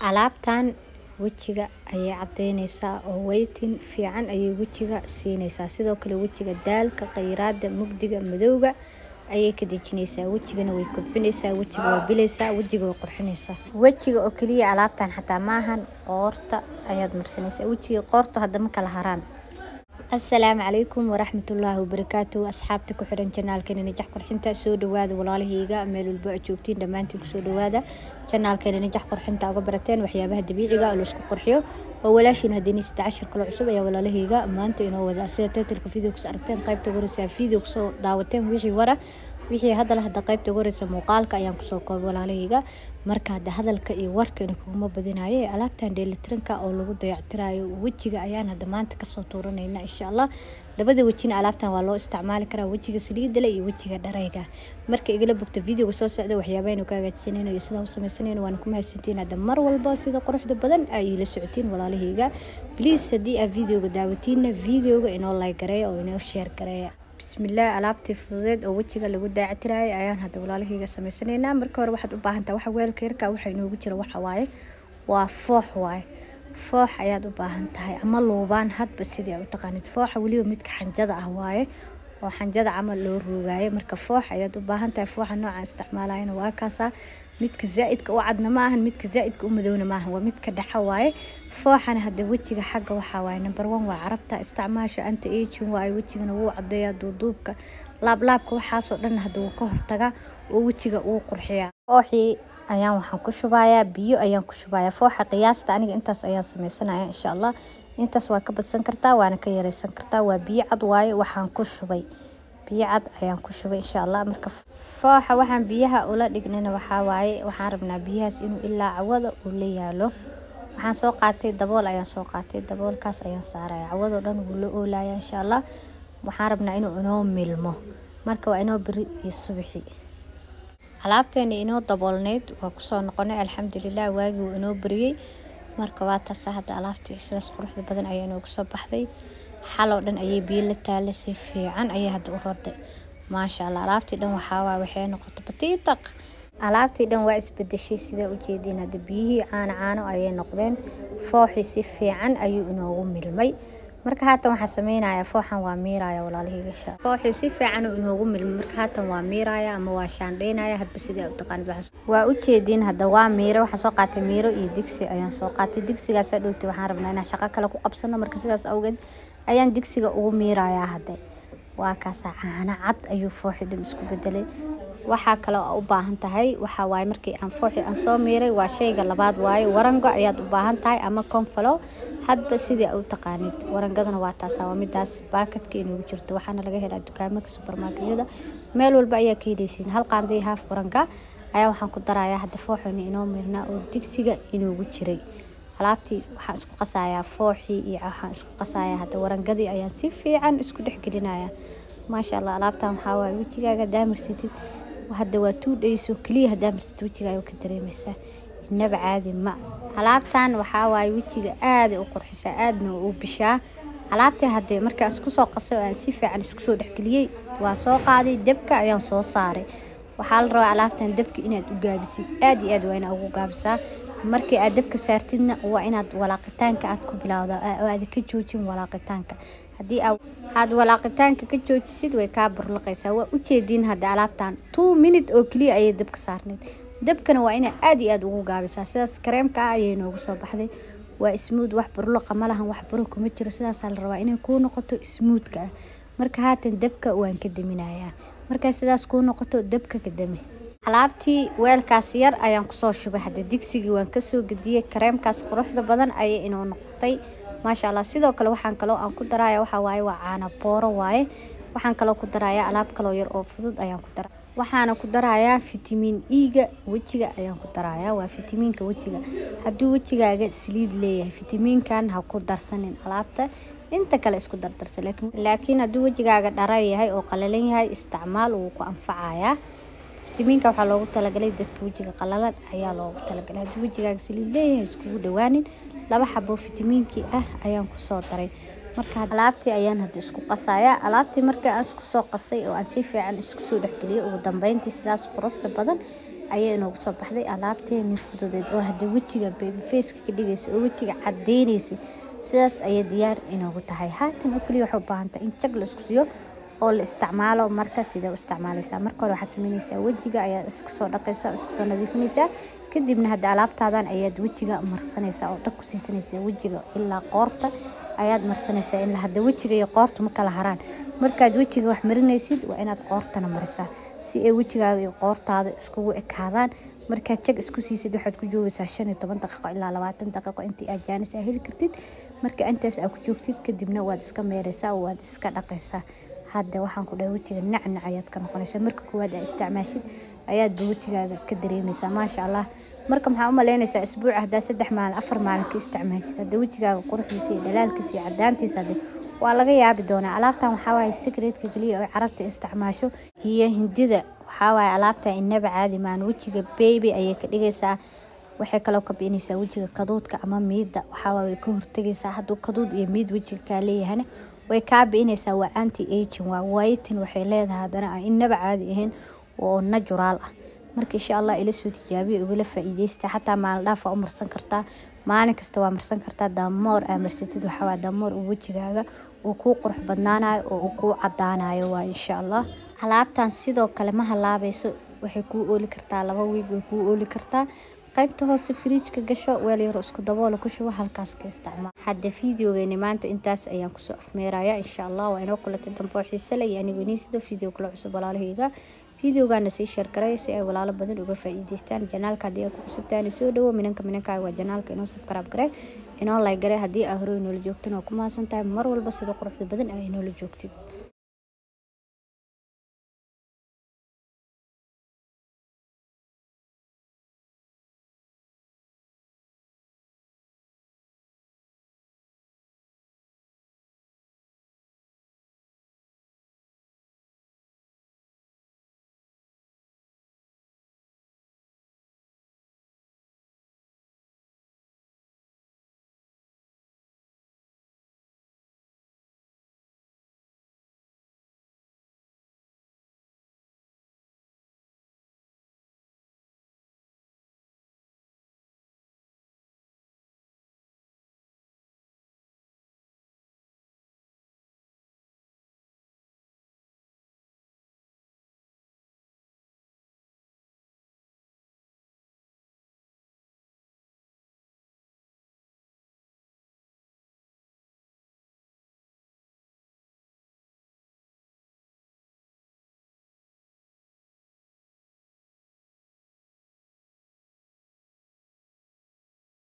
alaabtan wejiga ayay cadeyneysaa oo weytin fiican ayay wejiga siineysaa sidoo kale wejiga daalka kheyraada mugdiga madowga ayay ka dejineysaa wejigana way kobcineysaa wejiga way bileysaa wejiga way qurxineysaa wejiga oo keliya alaabtan xataa maahan qoorta ayaad marsaneysaa wejiga qoorta hadama kala haraan asalaamu calaykum waraxmatullaahi wabarakaatu asxaabta ku xiran janaalkeena najax qurxinta soo dhawaada walaalahayga meel walba aad joogtiin dhammaantiin kusoo dhawaada janaalkeena najax qurxinta uga barateen waxyaabaha dabiiciga oo laisku qurxiyo oo walaashiin haddii saddex cashar kale cusub ayaa walaalahayga maanta inoo wada sida titlka video kus aragteen qaybta ugu horeysa video kusoo daawateen wixii wara wixii hadda hadda qaybta ugu horeysa muuqaalka ayaan kusoo koobay walaalahayga marka hadda hadalka iyo warkana kuguma badinayo alaabtan dheelitiranka oo lagu dayactirayo wejiga ayaan hadda maanta kasoo tuuranayna insha allah labada wejina alaabtan waa loo isticmaali karaa wejiga saliidale iyo wejiga dharayga marka igala bogta videoga soo socda waxyaabaaynu ka hagaajisanayno iyo sidaan u samaysanayno waana ku mahadsantiin hadda mar walba sida quruxda badan ay la socotiin walaalahayga please haddii aad videoga daawatiinna videoga inoo like gareeya oo inoo share gareeya bismillaah alaabtii fududeed oo wejiga lagu daacitiraayay ayaan hadda walaalahayga samaysaneynaa marka hore waxaad u baahantaha waxa weelka yarka waxa inoogu jira waxa waaye waa foox waaye foox ayaad u baahan tahay ama luubaan hadba sidii aad u taqaanid fooxa weliba midka xanjada ah waaye oo xanjada camal loo roogaayo marka foox ayaad u baahan tahay fooxa nooca isticmaalayana waa kaasaa midka zaa-idka u cadna ma ahan midka zaa-idka u madowna maahan waa midka dhexa waaye fooxana hadda wejiga xagga waxaa waaye number one waa carabta isticmaasha anta agin waaye wejigana wuu cadeeyaa duuduubka laablaabka waxaasoo dhan hadda wuu ka hortagaa oo wejiga uu qurxiyaa fooxii ayaan waxaan ku shubayaa biyo ayaan ku shubayaa fooxa qiyaasta aniga intaas ayaan sameysanaya insha allah intaas waa ka badsan kartaa waana ka yareysan kartaa waa biyo cad waaye waxaan ku shubay biyo cad ayaan ku shubay insha allah marka fooxa waxaan biyaha ula dhignayna waxaa waaye waxaan rabnaa biyahaas inuu ilaa cawada uu la yaalo waxaan soo qaatay dabool ayaan soo qaatay daboolkaas ayaan saaraya cawadoo dhan wuu la oolaya insha allah waxaan rabnaa inuu inoo milmo marka waa inoo beri iyo subaxi alaabteena inoo daboolneyd waa kusoo noqonay alxamdulilah waagii wuu inoo beriyey marka waa taasa hadda alaabtii sidaas quruxda badan ayaa inoogu soo baxday xaloo dhan ayay biyo la taala si fiican ayay hadda u raday maasha allah alaabtii dhan waxaawaa waxay noqotay batiitaq alaabtii dhan waa isbedeshay sidaa ujeediin hadda biyihii caano caano ayay noqdeen fooxii si fiican ayuu inoogu milmay marka haatan waxaa sameynaya fooxan waa miiraya walaalahayga sha fooxii si fiican uu inoogu milmay marka haatan waa miiraya ama waa shaandheynaya hadba sidii u taqaanid waa ujeediin hadda waa miire waxaa soo qaatay miiro iyo digsi ayaan soo qaatay digsigaas dhowti waxaan rabnaa inaan shaqo kale ku qabsano marka sidaas awgeed ayaan digsiga ugu miirayaa hadda waa kaasa caano cad ayuu fooxi dhan isku bedelay waxaa kale u baahan tahay waxaa waaye markii aan fooxi aan soo miiray waa shayga labaad waaye warango ayaad u baahan tahay ama konfalo hadba sidii u taqaanid warangadana waa taasa waa midaas baakadka inoogu jirto waxaana laga helaa dukaamaka subermarketyada meel walba ayaa ka heleysiin hal qaanday haaf waranga ayaa waxaan ku darayaa hadda fooxina inoo miirnaa oo digsiga inoogu jiray alaabtii waxaan isku qasayaa fooxii iyo waxaan isku qasayaa hadda warangadii ayaan si fiican isku dhexgelinaya maasha allah alaabtan waxaa waaye wejigaaga daamirsidid hadda waa tuu dhayso keliya hadaa marsid wejigaaga ka dareemaysaa inaba caadi ma alaabtan waxaa waaye wejiga aaday u qurxisaa aadna u bishaa alaabtii haddee markaan isku soo qasay oo aan si fiican isku soo dhexgeliyey waan soo qaaday dabka ayaan soo saaray waxaa la rabaa alaabtan dabka inaad u gaabisid aad iyo aad waa inaad ugu gaabisaa markii aad dabka saartidna waa inaad walaaqitaanka aad ku bilowda oo aad ka joojin walaaqitaanka haddii aad walaaqitaanka ka joojisid way kaa burlaqaysaa waa ujeediin hadda alaabtan two minute oo keliya ayay dabka saarneyd dabkana waa inaa aad iyo aad ugu gaabisaa sidaas kareemka ah ayay noogu soo baxday waa smuud wax burlaqa ma lahan wax buro kuma jiro sidaasaa la rabaa inay kuu noqoto smuudka ah marka haatan dabka waan ka daminayaa markaa sidaas kuu noqoto dabka ka dami alaabtii weelkaas yar ayaan kusoo shubay hadda digsigii waan kasoo gediyey kareemkaas quruxda badan ayay inoo noqotay maasha allah sidoo kale waxaan kaloo aan ku daraya waxaa waaye waa caana booro waaye waxaan kaloo ku daraya alaab kaloo yar oo fudud ayaan ku dara waxaana ku darayaa fitamiin e-ga wejiga ayaan ku darayaa waa fitamiinka wejiga hadduu wejigaaga saliid leeyahay fitamiinkan ha ku darsanin alaabta inta kale isku dardarsa laakiin hadduu wejigaaga dhara yahay oo qalalan yahay isticmaal wuu ku anfacayaa fitamiinka waxaa loogu talagalay dadka wejiga qalalan ayaa loogu talagalay hadduu wejigaaga saliid leeyahay iskugu dhawaanin laba xabo fitamiinkii ah ayaan kusoo daray marka alaabtii ayaan hadda isku qasayaa alaabtii markii aan isku soo qasay oo aan si fiican isku soo dhexgeliyay ugu dambeyntii sidaas quruxda badan ayaa inoogu soo baxday alaabteeni fududeed oo hadda wejiga babyfaceka ka dhigaysa oo wejiga cadeynaysay sidaas ayay diyaar inoogu tahay haatan oo keliya waxay u baahan tahay in jag la isku siiyo oo la isticmaalo marka sidee u isticmaalaysaa marka hore waxaad sameynaysaa wejiga ayaad iska soo dhaqaysaa oo iska soo nadiifinaysaa kadibna hadda alaabtaadan ayaad wejiga marsanaysaa oo dhag ku siisanaysaa wejiga ilaa qoorta ayaad marsanaysaa ilaa hadda wejiga iyo qoorta ma kala haraan markaad wejiga wax marinaysid waa inaad qoortana marisaa si ay wejigaaga iyo qoortaada iskugu ekaadaan markaad jag isku siisid waxaad ku joogaysaa shan iyo toban daqiiqo ilaa labaatan daqiiqo intii aad jaanis aa heli kartid marka intaas aa ku joogtid kadibna waad iska meeraysaa waad iska dhaqaysaa hadda waxaan ku dhahay wejiga nacnac ayaad ka noqonaysaa marka koowaad aa isticmaashid ayaadba wejigaaga ka dareemaysaa maasha allah marka maxaa u malaynaysaa isbuuca haddaa saddex maalin afar maalin ka isticmaashid hadda wejigaaga quruxdiisa iyo dhalaalkiisa iyo cadaantiisa hadde waa laga yaabi doonaa alaabtan waxaa waaye secretka keliya oo carabta isticmaasho iyo hindida waxaa waaye alaabtan inaba caadi maan wejiga baby ayay ka dhigaysaa waxay kaloo ka bixinaysaa wejiga kaduudka ama miida waxaa waaye way ka hortagaysaa hadduu kaduud iyo miid wejiga kaa leeyahana way kaa bi'inaysaa waa anti aging waa whitin waxay leedahay haddana aan inaba caadi ahayn oo natural ah marka insha allah ila soo tijaabiya ugala faa'iidaysta xataa maalin dhaaf waa u marsan kartaa maalin kasta waa marsan kartaa damoor aa marsatid waxaa waa damoor uu wejigaaga uu kuu qurux badnaanayo oo uu kuu cadaanayo waa insha allah alaabtan sidoo kale ma halaabayso waxay kuu ooli kartaa laba wiig way kuu ooli kartaa qaybta hoose firiijka gasho weel yaro isku daboola ku shubo halkaas ka isticmaal hadda fiideogeeni maanta intaas ayaan kusoo afmeeraya insha allah waa inoo kulatay dambe oo xiise leh iyo anigu inii sidoo fiideo kula cusub walaalahayga fiideogaana sii sheer garay si ay walaalo badan uga faa'iidaystaan janaalka haddii aad ku cusubtahay soo dhawo minanka minankaaga waa janaalka inoo subscribe garay inoo like garay haddii aa hore inoola joogtan waa ku mahadsan tahay mar walba sida quruxda badan aa inoola joogtid